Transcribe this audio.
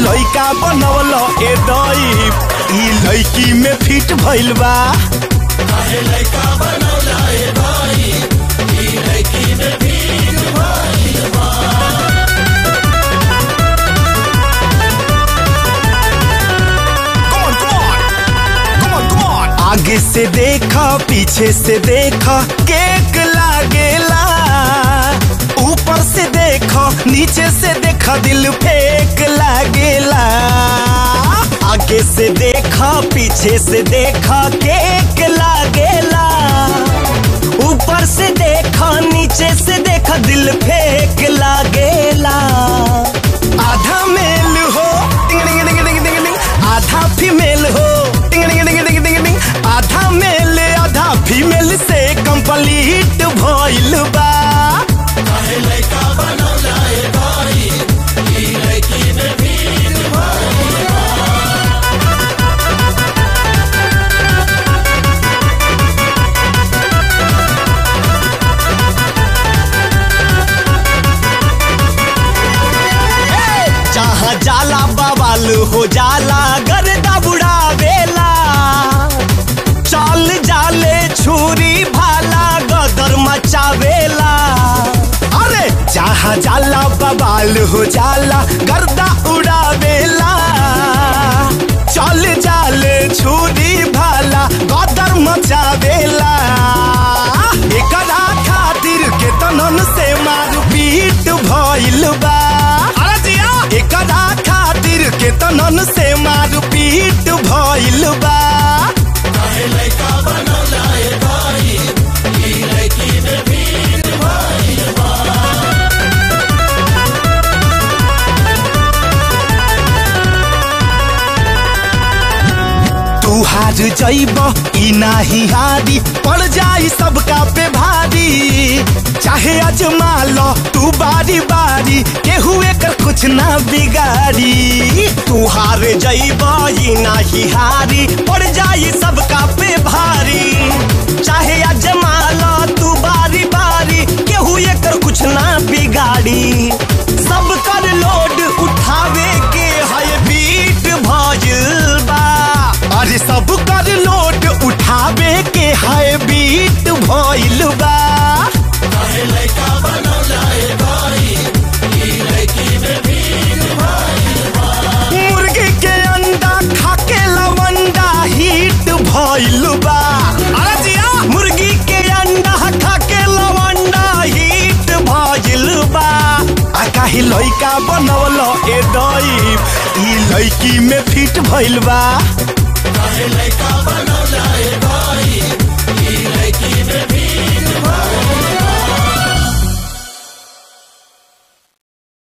लइका बनवल ए दई ई लइकी में फिट भइल बा Come on, come on. Come on, come on. आगे से देखा पीछे से देखा केक लागेला ऊपर से देखा नीचे से देखा दिल फेक लागेला आगे से देखा पीछे से देखा केक लागेला ऊपर से देखा नीचे से देखा दिल फेक लागेला आधा मेल हो टिंग टिंग टिंग टिंग टिंग टिंग आधा फीमेल हो टिंग टिंग टिंग टिंग टिंग टिंग आधा मेल आधा फीमेल से कंप्लीट भइल बा जहाँ जाला बवाल हो जाला गर्दा बुढ़ावेला चल जाले छुरी भाला गदर मचावेला अरे जहाँ जाला बवाल हो जाला गर्दा उड़ावेला चल जाले छुरी भाला गदर मचावेला एकरा खातिर केतनन से मार पीट भइल बा अरे जिया एकरा खातिर केतनन से मार पीट भइल बा तू हार जइब ई नाही हारी पड़ जाई सबका पे भारी चाहे अजमा लो तू बारी बारी केहू एकर कुछ ना बिगाड़ी तू हार जइब ई नाही हारी पड़ जाई सबका पे भारी चाहे अजमा लो तू बारी बारी केहू एकर कुछ ना बिगाड़ी सब कर लोड उठावे के है बीट भइल बा अरे सब कर लोड उठावे के है बीट भइल बा मुर्गी के अंडा खाके लवंडा हिट भइल बा अरे जिया मुर्गी के अंडा खाके लवंडा हिट भइल बा आ काहे लइका बनवल ए दई ई लइकी में फिट भइल बा